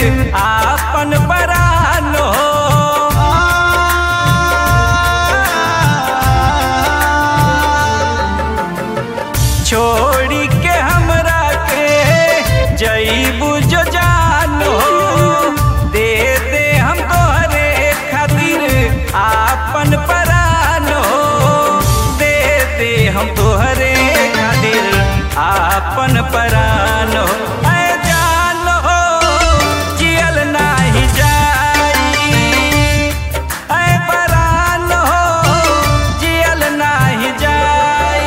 आपन परान हो छोड़ी के हमरा के जईबू जो जान हो दे दे हम तोहरे खातिर आपन परान हो दे दे हम तोहरे खातिर आपन परान हो ऐ जान हो जियल नाही जाई ऐ परान हो जियल नाही जाई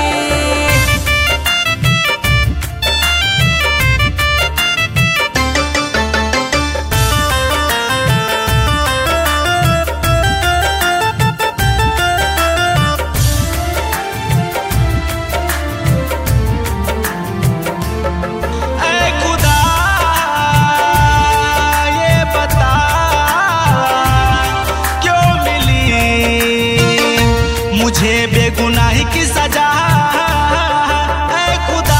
ऐ खुदा ये बता क्यों मिली मुझे बेगुनाही की सजा ऐ खुदा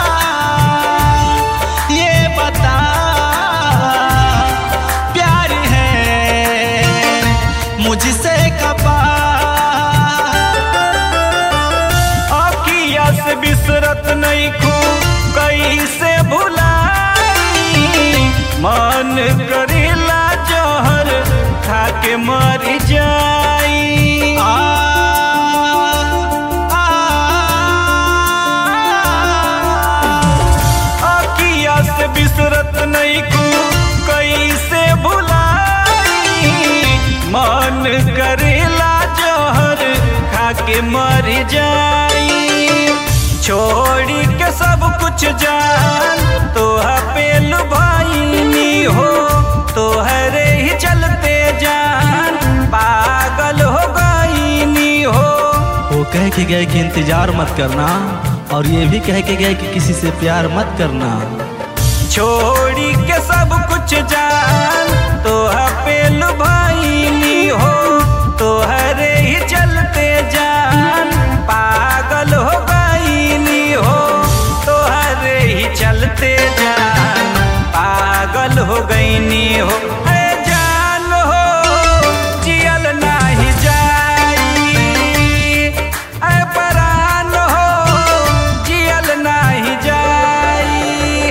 ये बता प्यार है मुझसे खपा अखिया से बिसरत नहीं खू कैसे भुलाई मन करेला जहर खा के मर जाई आ, आ, अखिया से बिसरत नहीं खू कैसे भुलाई मन करेला जहर खा के मर जाई छोड़ी के सब कुछ जान तोहा पे लुभाईनी हो तोहरे ही चलते जान पागल हो गईनी हो वो कह के गए कि इंतजार मत करना और ये भी कह के गए कि किसी से प्यार मत करना छोड़ी के सब कुछ जान तोहा पे लुभाईनी हो तोहरे ही चलते जान पागल हो गईनी हो तोहरे ही चलते जान पागल हो गईनी हो है जान हो जियल नाही जाई ऐ परान हो जियल नाही जाई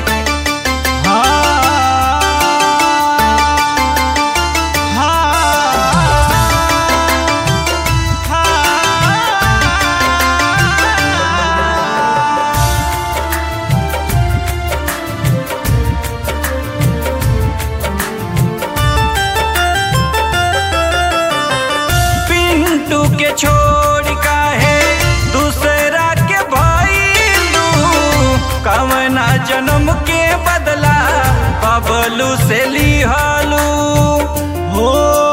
पिंटू के छोड़ काहे दूसरा के भइलू कवना जन्म के बदला बबलू से लिहलू हो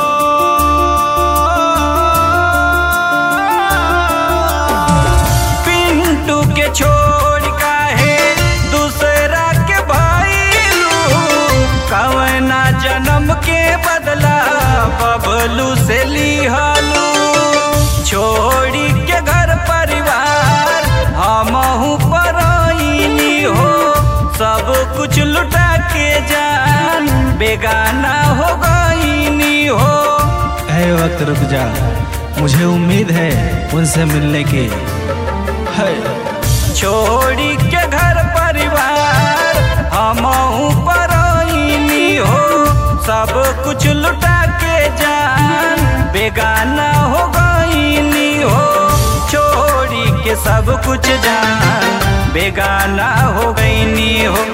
पिंटू के छोड़ काहे दूसरा के भइलू कवना जन्म के बदला बबलू से लिहलू छोड़ी के घर परिवार हमहू परईनी हो सब कुछ लुटा के जान बेगाना हो गईनी हो है वक्त रुक जा मुझे उम्मीद है उनसे मिलने की है छोड़ी के घर परिवार हमहू परईनी हो सब कुछ लुटा के जान बेगाना हो गईनी हो छोड़ी के सब कुछ जान बेगाना हो गईनी हो